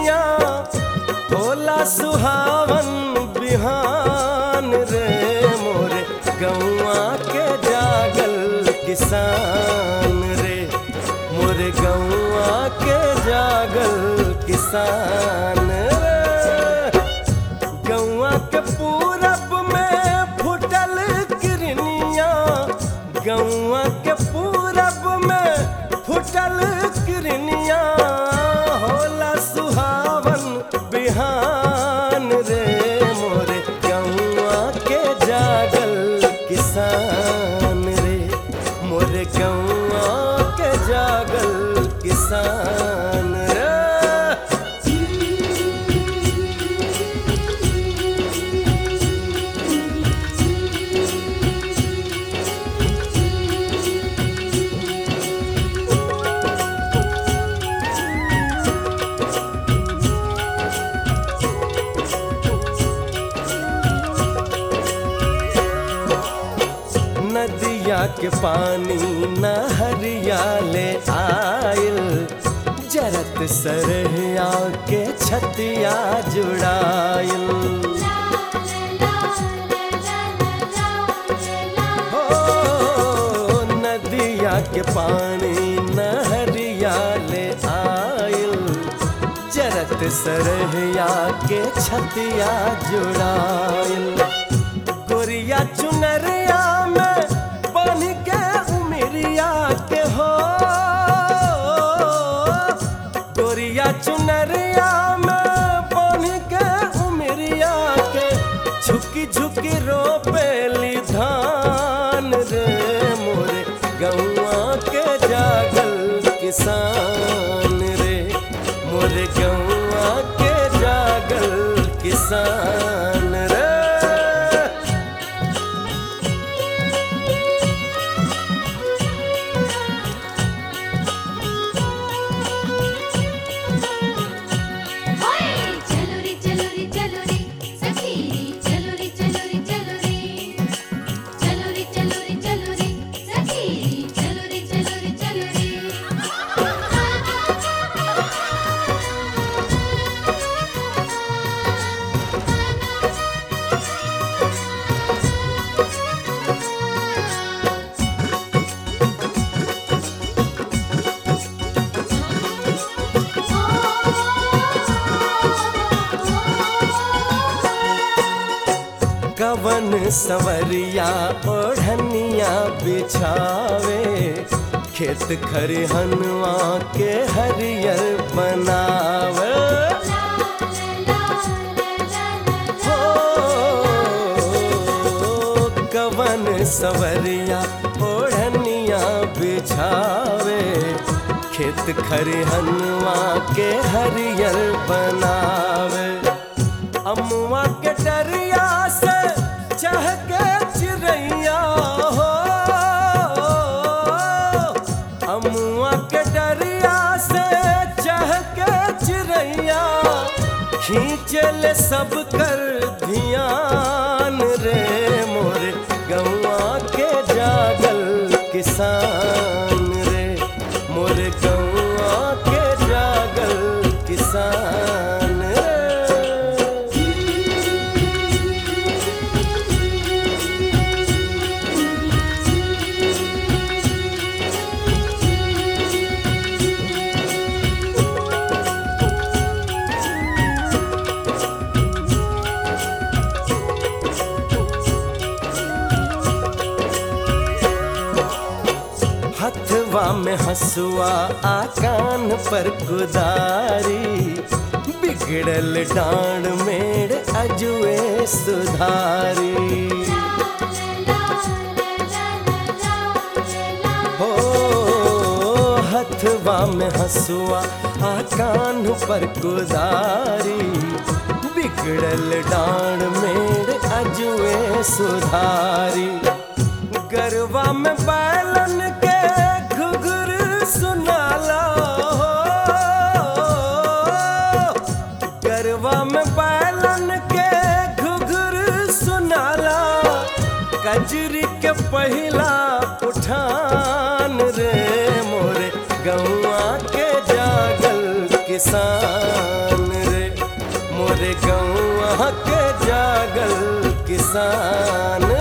किरनिया होला सुहावन बिहान रे मोरे गौआ के जागल किसान रे मोरे गौआ के जागल किसान रे गौआ के पूरब में फुटल किरनिया गौआ के पूरब में फुटल किरनिया होला सुहावन बिहान रे मोरे गौआ के जागल किसान रे मोरे गौआ के जागल किसान रे नदिया के पानी नहरिया ले आयल जरत सरहिया के छतिया जुड़ायल हो नदिया के पानी नहरिया ले आयल जरत सरहिया के छतिया जुड़ायल गोरिया चुनरिया में बन के उमरिया के हो गोरिया चुनरिया में बन के उमरिया के झुकी झुकी रोपेली धान रे मोरे गौआ के जागल किसान रे मोरे गौआ के जागल किसान रे चलो रे चलो रे चलो रे सखी चलो रे चलो रे चलो रे चलो रे चलो रे चलो रे सखी चलो रे चलो रे चलो कवन सवरिया ओढ़निया बिछावे खेत खरिहनवा के हरियर बनावे हो कवन सवरिया ओढ़निया बिछावे खेत खरिहनवा के हरियर बनावे अमुआ के डरिया से चहके चिड़ैया हो अमुआ के डरिया से चहके चिड़ैया खींचल सब कर धियान रे मोरे गौआ के जागल किसान रे मोरे गौआ के जागल किसान रे हथवा में हसुआ आ कान पर कुदारी बिगड़ल डांड मेड़ अजुए सुधारी हो हथवा में हसुआ आ कान पर कुदारी बिगड़ल डांड मेड़ अजुए सुधारी गरवा में बैलन के घुघुर सुनाला हो गरवा में बैलन के घुघुर सुनाला कजरी के पहिला उठान रे मोरे गौआ के जागल किसान यहाँ के जागल किसान